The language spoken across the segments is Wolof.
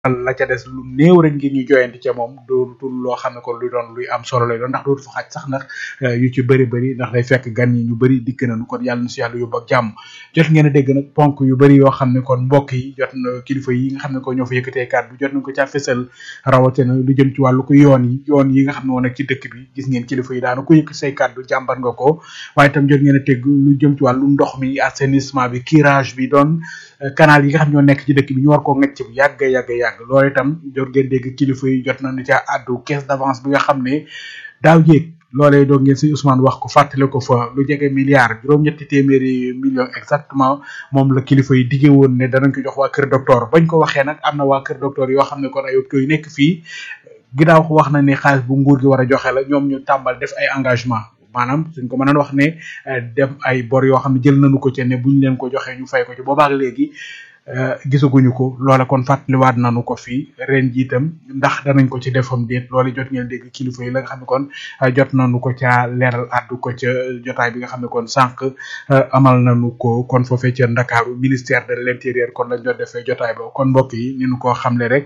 la ca des lu néew rek ngir ñu joyanti ca moom dootul loo xam ne kon luy doon luy am solo lay doon ndax dootu fa xaj sax ndax yu ci bëri bëri ndax day fekk gan yi ñu bëri dikk nañu kon yàlla na si yàlla yóbbu ak jàmm jot ngeen a dégg nag ponk yu bëri yoo xam ne kon mbokk yi jot na kilifa yi nga xam ne ko ñoo fa yëkkatee kàddu jot nañ ko caa fësal rawatina lu jëm ci wàllu ko yoon yi yoon yi nga xam ne woon nag ci dëkk bi gis ngeen kilifa yi daana ko yëkk say kàddu jàmbar nga ko waaye itam jot ngeen a tégg lu jëm ci wàllu ndox mi assainissement bi curage bi doon canal yi nga xam ñoo nekk ci dëkk bi ñu war koo ngecc bu yàgg yàgg yàgg loolu itam jot ngeen dégg kilifa yi jot nañu ca àddu caisse d'avance bi nga xam ne daaw jéeg loolee doog ngeen si Ousmane wax ko fàttale ko fa lu jege milliard juróom-ñetti téeméeri millions exactement moom la kilifa yi diggee woon ne danañ ko jox waa kër docteur bañ ko waxee nag am na waa kër docteur yoo xam ne kon ay hôpitaux yu nekk fii ginnaaw wax na ne xaalis bu nguur gi war a joxe la ñoom ñu tàmbal def ay engagement maanaam suñ ko mënoon wax ne dem ay bor yoo xam ne jël nañu ko ci ne buñ leen ko joxee ñu fay ko ci boobaak léegi gisaguñu ko loola kon fàttaliwaat nañu ko fii ren jiitam ndax danañ ko ci defam déet loolu jot ngeen dégg kilifa yi la nga xam ne kon jot nañu ko ca leeral addu ko ca jotaay bi nga xam ne kon sànq amal nañu ko kon foofee ca Ndakaaru ministère de l'intérieur kon lañ doon defee jotaay ba kon mbokk yi ni ñu ko xamle rek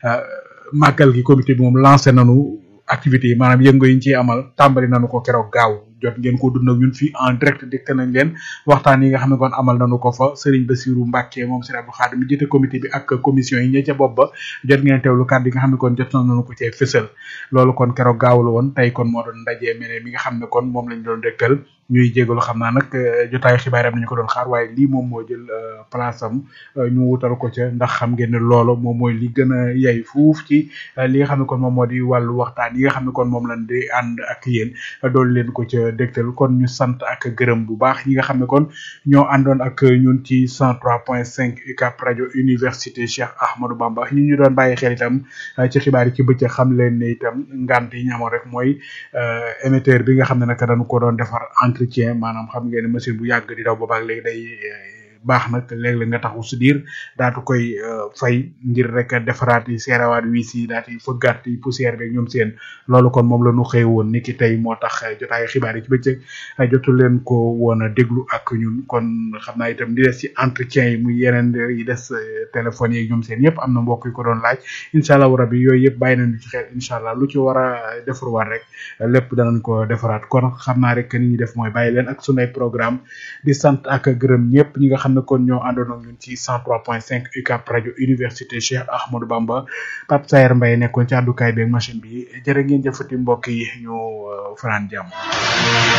màggal gi comité bi moom lancé nañu activités yi maanaam yëngu yi ñu ciy amal tàmbali nañu ko keroog gaaw jot ngeen ko dund ak ñun fii en direct dégte nañ leen waxtaan yi nga xam ne kon amal nañu ko fa Serigne Bassirou Mbacké moom Serigne Abdou Khadim mi jiite comité bi ak commission yi ñe ca bopp ba jot ngeen teewlu kàddu yi nga xam ne kon jot nañu ko cee fësal loolu kon keroog gaaw la woon tey kon moo doon ndaje mene mi nga xam ne kon moom lañ doon dégtal ñuy jégalu xam naa nag jotaayu xibaar am nañu ko doon xaar waaye lii moom moo jël place am ñu wutal ko ca ndax xam ngeen ne loolu moom mooy li gën a yey fuuf ci li nga xam ne kon moom moo di wàllu waxtaan yi nga xam ne kon moom lañ di ànd ak yéen dool leen ko ca dégtal kon ñu sant ak gërëm bu baax ñi nga xam ne kon ñoo àndoon ak ñun ci 103.5 UCAB rajo université Cheikh Ahmadou Bamba ñi ñu doon bàyyi xel itam ci xibaar yi ci bëccëg xam leen ne itam ngant yi ñu amoon rek mooy émetteur bi nga xam ne nag dañu ko doon defar entretien maanaam xam ngeen ne machine bu yàgg di daw boobaak léegi day baax nag léeg-léeg nga taxu si diir daatu koy fay ngir rek defaraat yi seerawaat wiis yi daat yi fëggaat yi poussière beeg ñoom seen loolu kon moom la ñu xëy woon ni ki tey moo tax jotaay xibaar yi ci bëccëg jotu leen ko woon a déglu ak ñun kon xam naa itam di des ci entretien yi muy yeneen yi des téléphones yi ñoom seen yëpp am na mbokk yu ko doon laaj incha allah rabi yooyu yëpp bàyyi nañu ci xel incha allah lu ci war a defarwaat rek lépp danañ ko defaraat kon xam naa rek ni ñuy def mooy bàyyi leen ak sunay programme di sant ak gërëm ñëpp ñi nga xam ne kon ñoo àndoon ak ñun ci 103.5 UCAB rajo université Cheikh Ahmadou Bamba Pape Sayer Mbaye nekkoon ci àddukaay beeg machine bi jërë ngeen jëfati mbokk yi ñu fanaan jàmm